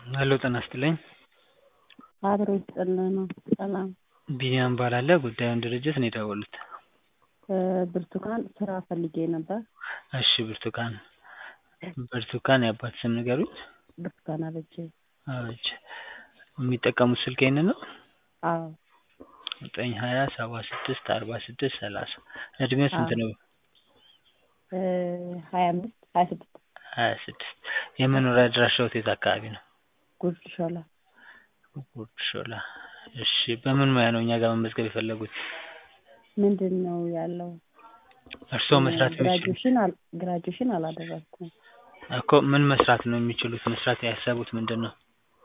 ሄሎ ጤና ይስጥልኝ አብሮ ይስጥልን ሰላም ቢኒያም እባላለሁ ጉዳዩን ድርጅት ነው የደወሉት ብርቱካን ስራ ፈልጌ ነበር እሺ ብርቱካን ብርቱካን የአባት ስም ንገሩኝ ብርቱካን አበጀ አበጀ የሚጠቀሙት ስልክ ይሄንን ነው አዎ ዘጠኝ ሀያ ሰባ ስድስት አርባ ስድስት ሰላሳ እድሜው ስንት ነው ሀያ አምስት ሀያ ስድስት ሀያ ስድስት የመኖሪያ አድራሻዎት የት አካባቢ ነው ጉርድ ሾላ ጉርድ ሾላ እሺ በምን ሙያ ነው እኛ ጋር መመዝገብ የፈለጉት ምንድን ነው ያለው እርስዎ መስራት የሚችሉት ግራጁዌሽን አል ግራጁዌሽን አላደረኩም እኮ ምን መስራት ነው የሚችሉት መስራት ያሰቡት ምንድን ነው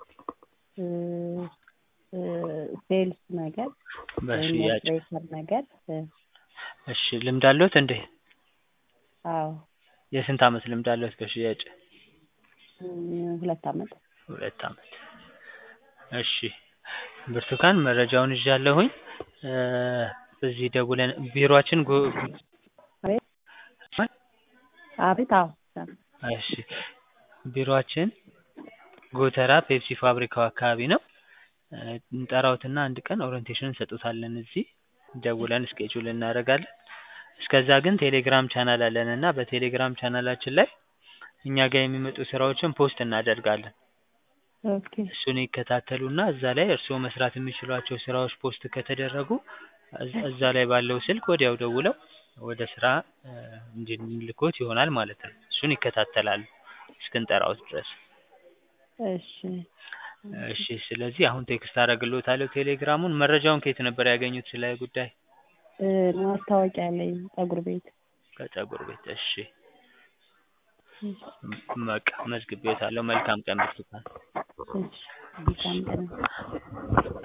ሴልስ ነገር በሽያጭ ሞትሬተር ነገር እሺ ልምድ አለዎት እንዴ አዎ የስንት አመት ልምድ አለዎት በሽያጭ ሁለት አመት ሁለት አመት እሺ ብርቱካን መረጃውን ይዣለሁኝ እዚህ ደውለን ቢሮአችን ጎ አቤት አቤት አዎ እሺ ቢሮአችን ጎተራ ፔፕሲ ፋብሪካው አካባቢ ነው እንጠራዎትና አንድ ቀን ኦሪንቴሽን እንሰጥዎታለን እዚህ ደውለን ስኬጁል እናደርጋለን እስከዛ ግን ቴሌግራም ቻናል አለን እና በቴሌግራም ቻናላችን ላይ እኛ ጋር የሚመጡ ስራዎችን ፖስት እናደርጋለን ኦኬ እሱን ይከታተሉና እዛ ላይ እርስዎ መስራት የሚችሏቸው ስራዎች ፖስት ከተደረጉ እዛ ላይ ባለው ስልክ ወዲያው ደውለው ወደ ስራ እንድንልክዎት ይሆናል ማለት ነው እሱን ይከታተላሉ እስክንጠራዎት ድረስ እሺ እሺ ስለዚህ አሁን ቴክስት አደርግልዎታለሁ ቴሌግራሙን መረጃውን ከየት ነበር ያገኙት ስለ ጉዳይ ማስታወቂያ ላይ ፀጉር ቤት ከፀጉር ቤት እሺ በቃ መዝግቤዎታለሁ መልካም ቀን ብርቱካን እሺ መልካም ቀን